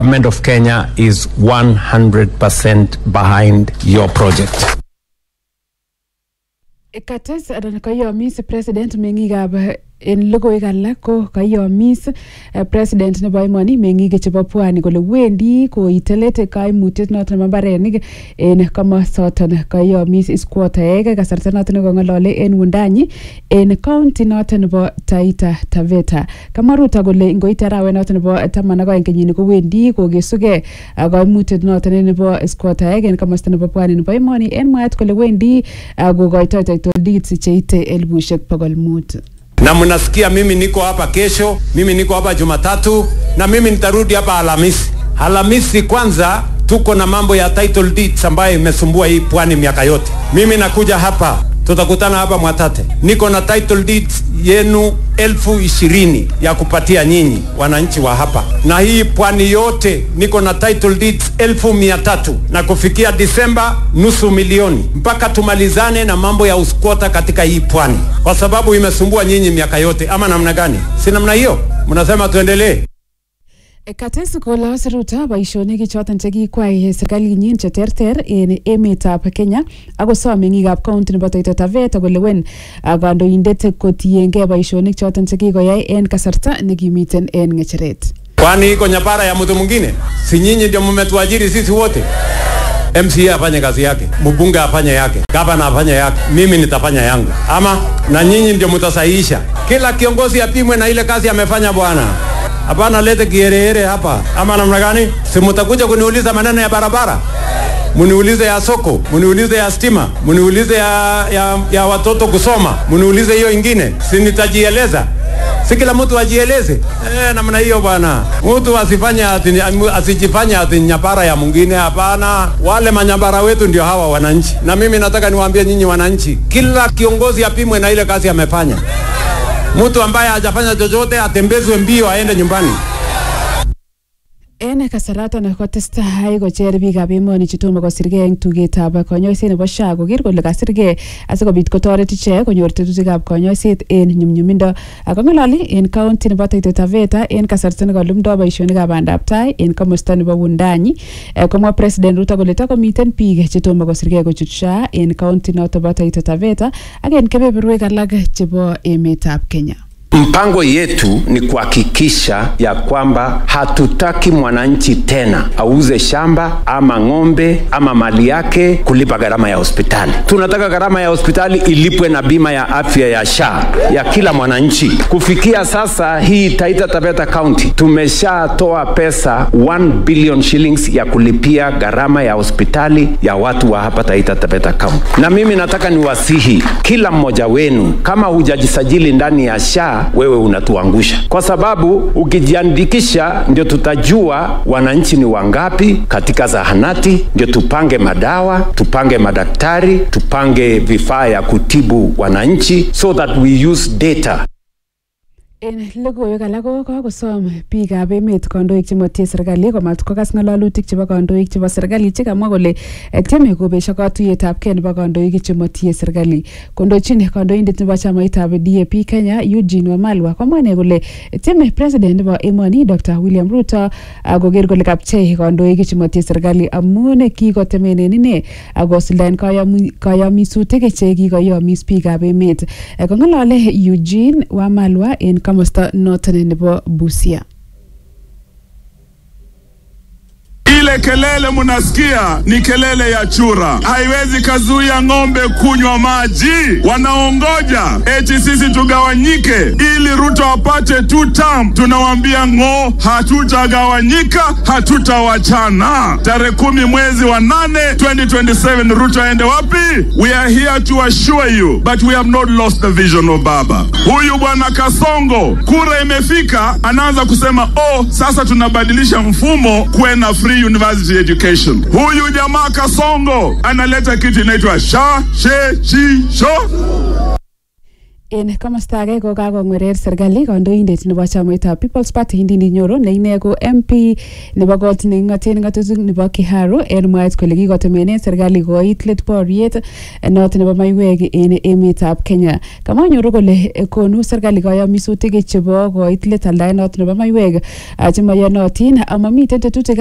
Government of Kenya is 100% behind your project. kates anan kayomis president meng'ikab en logoiwek alak ko kayomis eh, president nebo emoni meng'ik chebo pwani kole wendi koite let kaimutiet noton nebo mbarenik en komosoton kayomis iskuotaek kasarta noton nekong'olole en wundanyi en county noton nebo taita taveta kamwa ruto kole ngoite arawet noton nebo taman ak oeng kenyini kowendi kokesugei ah, kaimutiet noton nebo iskuotaek en komosta nebo pwani nebo emoni en mwaet kole wendi ah, kokoitoi title deeds cheite elibushek bogol mut Na mnasikia mimi niko hapa kesho, mimi niko hapa Jumatatu na mimi nitarudi hapa Alhamisi. Alhamisi kwanza tuko na mambo ya title deeds ambayo imesumbua hii pwani miaka yote. Mimi nakuja hapa tutakutana hapa Mwatate. Niko na title deeds yenu elfu ishirini ya kupatia nyinyi wananchi wa hapa, na hii pwani yote niko na title deeds elfu mia tatu na kufikia Disemba nusu milioni, mpaka tumalizane na mambo ya uskwota katika hii pwani, kwa sababu imesumbua nyinyi miaka yote. Ama namna gani? Si namna hiyo? Mnasema tuendelee? kates kolos ruto boisionik choton chekikwai serkalinyin cheterter en emetab Kenya akosom meng'ikab county nebo Taita Taveta kolewen ah, kandoindet kotiengei boisionik choton chekikoyai en kasarta nekimiten en ng'echeret Kwani iko nyapara ya mtu mwingine? Si nyinyi ndio mmetuajiri sisi wote? MCA afanye kazi yake, mbunge afanye yake, gavana afanye yake, mimi nitafanya yangu, ama na nyinyi ndio mtasahihisha. Kila kiongozi apimwe na ile kazi amefanya bwana. Hapana lete kiherehere hapa, ama namna gani? Si mtakuja kuniuliza maneno ya barabara, muniulize ya soko, muniulize ya stima, muniulize ya, ya, ya watoto kusoma, muniulize hiyo ingine, si nitajieleza si kila mtu ajieleze eh, namna hiyo bwana. Mtu asifanye ati, asijifanye ati nyapara ya mwingine. Hapana, wale manyapara wetu ndio hawa wananchi, na mimi nataka niwaambie nyinyi wananchi, kila kiongozi apimwe na ile kazi amefanya. Mtu ambaye hajafanya chochote atembezwe mbio aende nyumbani. en kasaraton kotestai kocher biikab emoni chetomo kosirgei eng tugetab konyoiset nebo SHA koker kole kasirgei asikobit kotoret ichek konyor tetutikab konyoiset en nyumnyumindo kong'ololi en county nebo Taita Taveta en kasarta nekolumdoi boisionikab bandab tai en komosta nebo Wundanyi Eh, komwa president Ruto kole takomiten biik chetomo kosirgei kochut SHA en county noto bo Taita Taveta ak en kebeberwek alak chebo emetab Kenya Mpango yetu ni kuhakikisha ya kwamba hatutaki mwananchi tena auze shamba ama ng'ombe ama mali yake kulipa gharama ya hospitali. Tunataka gharama ya hospitali ilipwe na bima ya afya ya SHA ya kila mwananchi. Kufikia sasa hii Taita Taveta County tumeshatoa pesa 1 billion shillings ya kulipia gharama ya hospitali ya watu wa hapa Taita Taveta County. Na mimi nataka niwasihi kila mmoja wenu, kama hujajisajili ndani ya SHA wewe unatuangusha, kwa sababu ukijiandikisha ndio tutajua wananchi ni wangapi katika zahanati, ndio tupange madawa, tupange madaktari, tupange vifaa ya kutibu wananchi, so that we use data En logoiwek alak ko kakosom biikab emet kandoik chemotie serkali komat kokas ng'alalutik chebo kandoik chebo serkali chekamwa kole eh, tieme kobesho katuyetab kei nebo kandoik chemotie serkali kondochin kandoindet nebo chamaitab DAP Kenya Eugene Wamalwa komwa ine kole tieme president nebo emoni Dr William Ruto ah, koker kole kapchei kandoik chemotie serkali amun kikotemenen ine akosuldaen kayomi- kayomisutik che kikoyomis biikab emet Eh, kong'alale Eugene Wamalwa en komosta noton nebo Busia Ile kelele munasikia ni kelele ya chura, haiwezi kazuia ng'ombe kunywa maji. Wanaongoja eti sisi tugawanyike ili Ruto apate two term. Tunawaambia ng'o, hatutagawanyika, hatutawachana. Tarehe kumi mwezi wa nane 2027 Ruto aende wapi? We are here to assure you but we have not lost the vision of Baba. Huyu bwana Kasongo, kura imefika, anaanza kusema oh, sasa tunabadilisha mfumo kuwe na free university education. Huyu jamaa Kasongo analeta kitu inaitwa sha she chi sho en komosta age ko kakongwerer serikali kandoindet nebo chamaitab People's Party Ndindi Nyoro ne ine ko MP nebo kot neking'oten ng'atutik nebo Kiharu en mwaet kole kikotemenen serikali koit let boriet noton nebo maiwek en emetab Kenya. Kamwa Nyoro kole eh, konu serikali kayomisutik chebo koit let aldaet noton nebo maiwek ah, chemoyonotin amamiten tetutik